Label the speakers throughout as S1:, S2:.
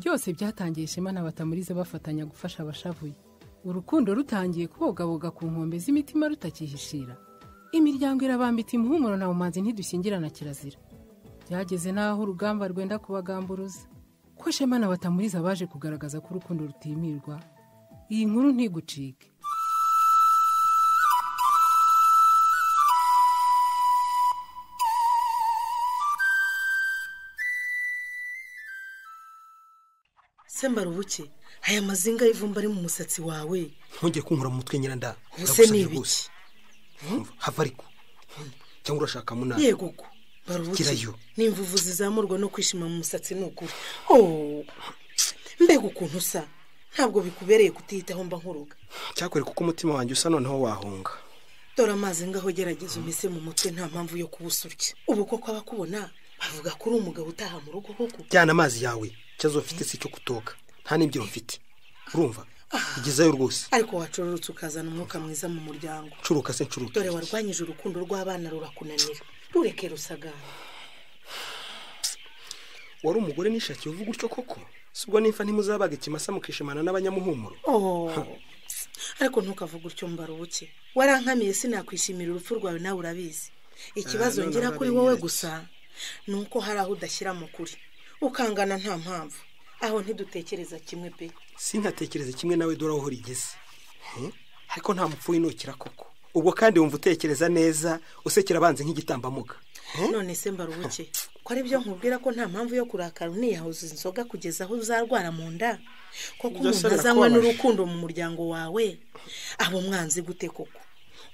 S1: byose byatangiye ishema na batamurize bafatanya gufasha abashavuye urukundo rutangiye kubogaboga ku nkombe z'imitima rutakihishira imiryango irabambita imuhumuro na bumanzi ntidushyingirana kirazira byageze n'aho urugamba rwenda kubagamburuza ko shema na batamuriza baje kugaragaza ko urukundo rutimirwa iyi nkuru ntigucike
S2: sembara ubuke aya mazinga y'ivumba ari mu musatsi wawe
S3: ntujye kunkura mu mutwe nyiranda
S2: ubuse ni ibiki
S3: hava ariko cyangwa urashaka munani
S2: yego ko barubuke
S3: Gerayo.
S2: n'imvuvu zizamurwa no kwishima mu musatsi ni ukuri Oh, mbega ukuntu usa ntabwo bikubereye kutiyitaho mba nkuruga
S3: cyakwereka uko umutima wanjye usa noneho wahunga
S2: dore amazi ngaho gerageza umese mu mutwe nta mpamvu yo kuba usurya ubu koko abakubona bavuga ko uri umugabo utaha mu rugo ahubwo
S3: byana amazi yawe ikibazo ufite si icyo kutoka nta n'imbyiro mfite urumva igezayo rwose
S2: ariko wacororotse ukazana umwuka mwiza mu muryango
S3: nshuruka se nshuruka
S2: dore warwanyije urukundo rw'abana rurakunanira rureke rusagara
S3: wari umugore nishakiye uvuga utyo koko subwo nimfa ntimuzabaga ikimasa mukishimana n'abanyamuhumuro
S2: Oh, ariko ntukavuge utyo mbarubuke warankamiye sinakwishimira urupfu rwawe nawe urabizi ikibazo
S3: Eh,
S2: ngira
S3: none
S2: kuri
S3: urabinyeretse.
S2: wowe gusa ni uko hari aho udashyira mu kuri ukangana nta mpamvu aho ntidutekereza kimwe pe
S3: sinkatekereze kimwe nawe dore aho urigeze He? ariko nta mupfu winukira koko ubwo kandi wumva utekereza neza usekera abanzi nk'igitambambuga
S2: none se mbarubuke ko ari byo nkubwira ko nta mpamvu yo kurakara uniyahuza inzoga kugeza aho uzarwara mu nda koko
S3: Ibyo se
S2: umuntu azanywa
S3: birakubabaje.
S2: n'urukundo mu muryango wawe abo mwanzi gute koko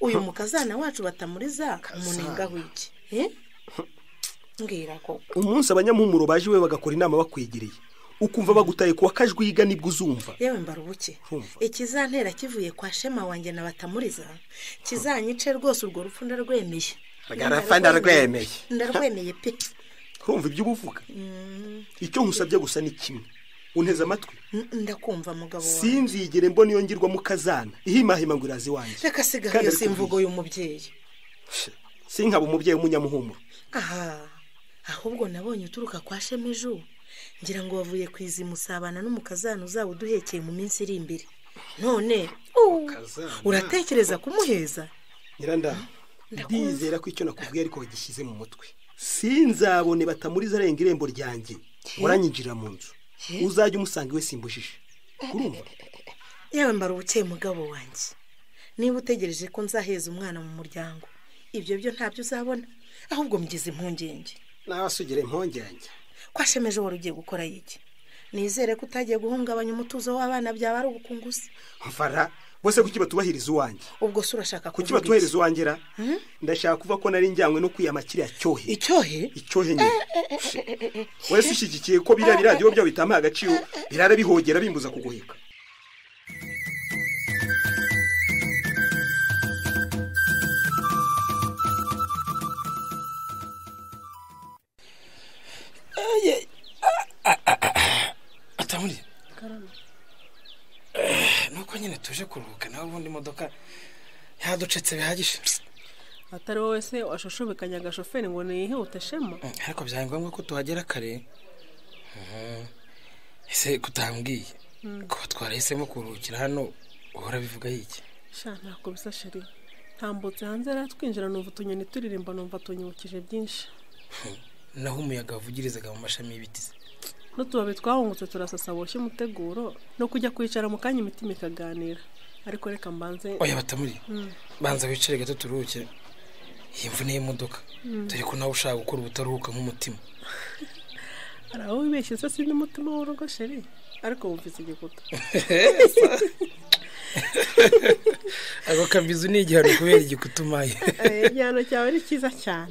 S2: uyu mukazana wacu batamuriza umunengaho iki Eh? mbwira koko
S3: umunsi abanyamuhumuro baje iwe bagakora inama bakwegereye ukumva bagutaye kuwa kajwiga nibwo uzumva
S2: yewe mbarubuke
S3: Urumva.
S2: ikizantera kivuye kwa shema wanjye na batamuriza kizanyice rwose urwo rupfu ndarwemeye
S3: Garapfa ndarwemeye.
S2: ndarwemeye pe
S3: urumva ibyo uba uvuga icyo nkusabye gusa ni kimwe unteze amatwi
S2: N- ndakumva mugabo wawe
S3: sinzigere mbona iyo ngirwa mukazana ihimahima ngo iraza iwanjye
S2: reka sigaho
S3: Kandi
S2: iyo
S3: ariko
S2: simvugo y'umubyeyi
S3: sinkaba umubyeyi w'umunyamuhumuro
S2: aha ahubwo nabonye uturuka kwa shema ejo ngira ngo wavuye kwizimusabana n'umukazana uzaba uduhekeye mu minsi iri imbere none uh,
S3: Umukazana.
S2: uratekereza kumuheza
S3: nyiranda ndizera ko icyo nakubwiye ariko wagishyize mu mutwe sinzabone batamuriza arenga irembo ryanjye uranyinjirira mu nzu uzajya umusanga iwe simbujije urumva
S2: yewe mbara ubukeye mugabo wanjye niba utegereje ko nzaheza umwana mu muryango ibyo byo ntabyo uzabona ahubwo mbigize impungenge
S3: nawe asugire impungenge
S2: kwa shema ejo wari ugiye gukora iki nizere ko utagiye guhungabanya umutuzo w'abana byaba ari ubukunguzi
S3: mfara bose kuki batubahiriza uwanjye
S2: ubwo se urashaka
S3: kuki
S2: kuvuga iki?
S3: batuhereza uwanjye ra ndashaka kuva ko nari njyanywe no kwiyama kiriya cyohe
S2: icyohe
S3: icyohe nyine wese ushyigikiye ko biriya biradiyo byabo bitamuha agaciro birara bihogera bimbuza kuguheka
S4: atamuriye nuko nyine tuje kuruhuka nawe ubundi imodoka yaducetse bihagije
S5: atari wowe se washushubikanya agashoferi ngo niyihute shema
S4: Mm, ariko byari ngombwa ko tuhagera kare Mhm. ese kutambwiye ko twarahisemo kuruhukira hano uhora bivuga yiki
S5: sha ntako bisa sheri ntambutse hanze rero twinjira numva utunyoni turirimba numva tunyibukije byinshi
S4: naho umuyaga wavugirizaga mu mashami y'ibiti se
S5: n'utubabi twahungutse turasasa boshye umuteguro no kujya kwicara mu kanya imitima ikaganira ariko reka mbanze
S4: oya batamuriye banza wicare gato turuhuke iyi mvune y'imodoka dore ko nawe ushaka gukora ubutaruhuka nk'umutima
S5: hari aho wibeshye se si n'umutima w'urugo sheri ariko wumvise igikuta
S4: ako kabizu ni igihano kubera igikutumaye
S5: Eh, igihano cyawe ni cyiza cyane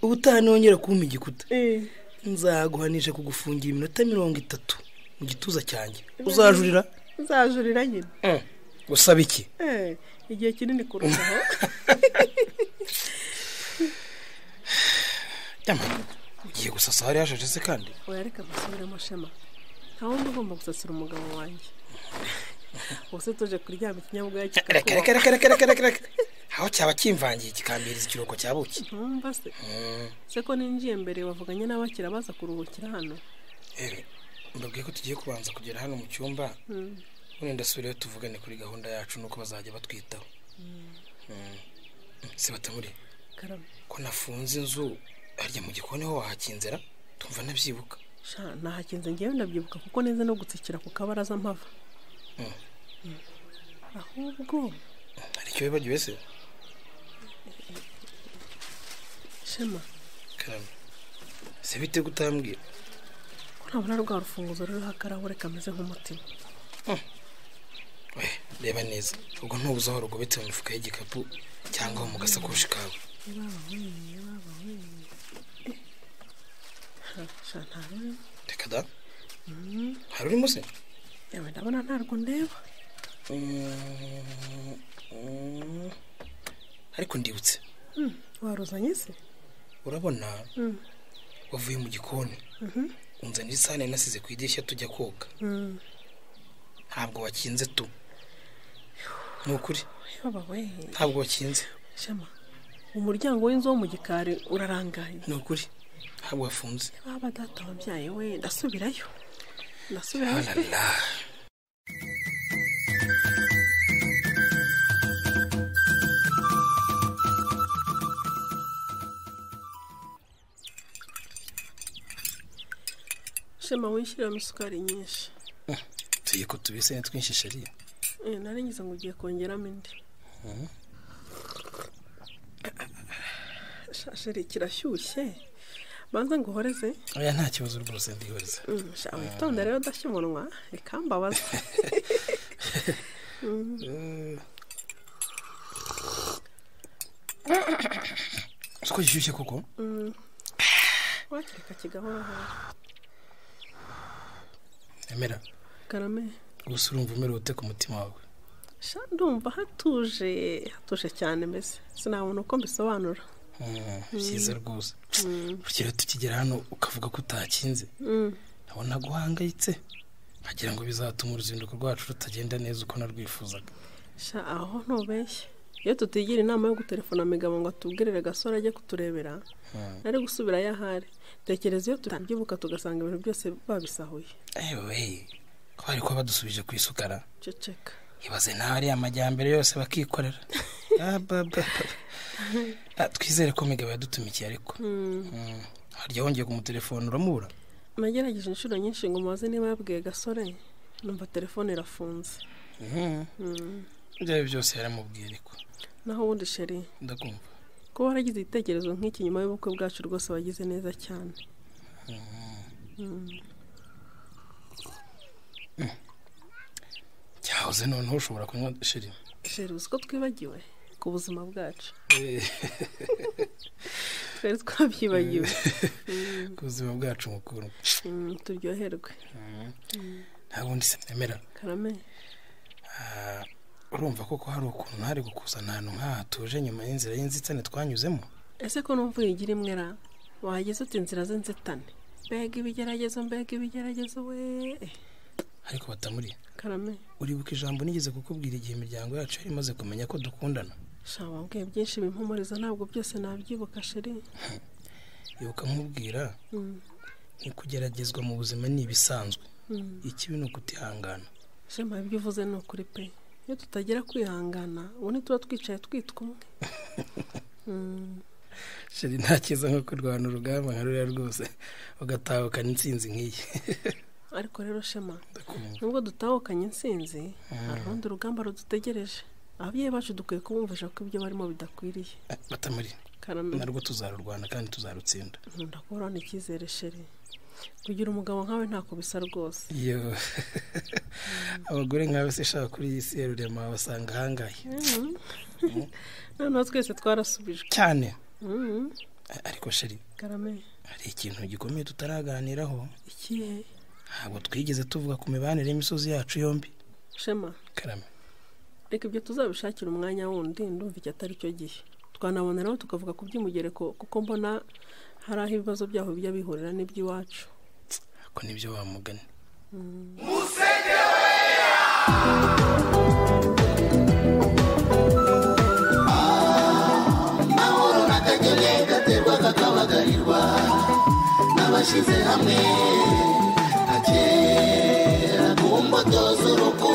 S4: ubutaha nongera kumpa igikuta
S5: Eh,
S4: nzaguhanisha kugufungira iminota mirongo itatu mu gituza cyanjye uzajurira
S5: nzajurira nyine
S4: usaba iki
S5: Eh, igihe kinini kurutaho
S4: Nyamara, ugiye gusasa hari hashaje se kandi
S5: oya reka dusubiremo shema nta wundi ugomba gusasira umugabo wanjye ubuse tuje kuryama ikinyabwoya
S4: reka reka
S5: kikakuba
S4: reka reka reka reka reka aho cyaba kimvangiye kikambiriza ikiruhuko cya buki
S5: ntumva se se ko ninjiye mbere bavuganye n'abakira baza kuruhukira hano
S4: Eh, mbabwiye ko tugiye kubanza kugera hano mu cyumba ubundi ndasubirayo tuvugane kuri gahunda yacu nuko bazajya batwitaho Mm. se batamuri
S5: karama
S4: ko nafunze inzu harya mu gikoni ho wahakinzera tumva nabyibuka
S5: sha nahakinze ngewe ndabyibuka kuko neza no gutsikira ku kabaraza mpava
S4: Mm.
S5: Mm. ahubwo
S4: hari icyo wibagiwe se
S5: shema
S4: karame se bite kutambwira
S5: ko ntabona rwa rufunguzo ruriho akarahure kameze nk'umutima
S4: we reba neza ubwo ntubuze aho rugobetse mu mifuka y'igikapu cyangwa aho mu gasakoshi kawe
S5: Ha, sha ntarurimo
S4: reka da hari urimo se
S5: yewe ndabona ntarwo ndeba
S4: Mm, mm. ariko ndibutse
S5: Hmm, waruzanye se
S4: urabona wavuye mu gikoni unzanira isahane nasize ku idirishya tujya koga ntabwo wakinze tu ni ukuri
S5: baba we
S4: ntabwo wakinze
S5: shema umuryango w'inzu wo mu gikari urarangaye
S4: ni ukuri ntabwo wafunze
S5: baba data wabyaye we ndasubirayo ndasubirayo pe.
S4: Alala.
S5: shema wishyiramo isukari nyinshi
S4: tugiye ko tubise twinshi sheri
S5: Eh, nari ngize ngo ugiye kongeramo indi shasheri kirashyushye banza ngo uhoreze
S4: oya nta kibazo rwose ndihoreza
S5: Mm, sha, witonda rero udashya umunwa rikambabaza
S4: uko gishyushye koko
S5: wakireka kigahora hora
S4: emera
S5: karame
S4: gusa urumva umerewe ute ku mutima wawe
S5: sha ndumva hatuje hatuje cyane mbese sinabona uko mbisobanura
S4: Mm, byiza rwose urugero tukigera hano ukavuga ko utakinze nabona guhangayitse nkagira ngo bizatuma uruzinduko rwacu rutagenda neza uko narwifuzaga
S5: sha aho ntubeshye iyo tutigira inama yo gutelefona migabo ngo atubwirire agasore ajye kuturebera nari gusubira yo ahari tekereza iyo tutabyibuka tugasanga ibintu byose babisahuye
S4: ewe ko bari kuba badusubije ku isukara
S5: ceceka
S4: ibaze nawe ariya amajyambere yose bakikorera Ah, ba, ba, ba. Ah, twizere ko migabo yadutumikiye ariko Mm, harya wongeye kumutelefona uramubura
S5: nagerageje inshuro nyinshi ngo mubaze niba yabwiye gasore numva telefone irafunze
S4: ibyo ari byo byose yaramubwiye ariko
S5: naho ubundi sheri
S4: ndakumva
S5: kuba waragize igitekerezo nk'iki nyuma y'ubukwe bwacu rwose wagize neza cyane
S4: cyahoze noneho ushobora kunywa shiri
S5: sheri uzi ko twibagiwe ku buzima bwacu
S4: Eh.
S5: twari twabyibagiwe
S4: ku buzima bwacu mukuru
S5: Mm, turyoherwe
S4: ntabwo ndi semera
S5: karame
S4: urumva koko hari ukuntu ntari gukuzana ahantu nk'aha tuje nyuma y'inzira y'inzitane twanyuzemo
S5: ese ko numva uyigira imwe ra wagize uti inzira z'inzitane mbega ibigeragezo mbega ibigeragezo we
S4: ariko batamuriye
S5: karame
S4: uribuka ijambo nigeze kukubwira igihe imiryango yacu yari imaze kumenya ko dukundana
S5: sha wabwiye byinshi bimpumuriza ntabwo byose nabyibuka sheri
S4: ibuka nkubwira kugeragezwa mu buzima ni ibisanzwe ikibi ni ukutihangana
S5: shema ibyo uvuze ni ukuri pe iyo tutagira kwihangana ubu ntituba twicaye twitwa umwe
S4: sheri nta cyiza nko kurwana urugamba nka ruriya rwose ugatahukana intsinzi nk'iyi
S5: ariko rero shema
S4: ndakumva
S5: nubwo dutahukanye intsinzi hari urundi rugamba rudutegereje ababyeyi bacu dukwiye kubumvisha ko ibyo barimo bidakwiriye
S4: Eh, batamuriye
S5: karame
S4: narwo tuzarurwana kandi tuzarutsinda
S5: nkunda kubona icyizere sheri kugira umugabo nkawe ntako bisa rwose
S4: iyo abagore nkawe se shaka kuri iyi si ya rurema wabasanga ahangahe
S5: noneho twese twarasubijwe
S4: cyane
S5: Mm,
S4: A- ariko sheri
S5: karame
S4: hari ikintu gikomeye tutaraganiraho
S5: ikihe
S4: ntabwo twigeze tuvuga ku mibanire y'imisozi yacu yombi
S5: shema
S4: karame
S5: reka ibyo tuzabishakira umwanya wundi ndumva iki atari cyo gihe twanabona rero tukavuga ku by'umugereko kuko mbona hari aho ibibazo byaho bijya bihurira n'iby'iwacu
S4: ako nibyo wamugani
S6: gaterwa kakabagarirwa n'abashyize hamwe nta kera ku mbuto z'urukundo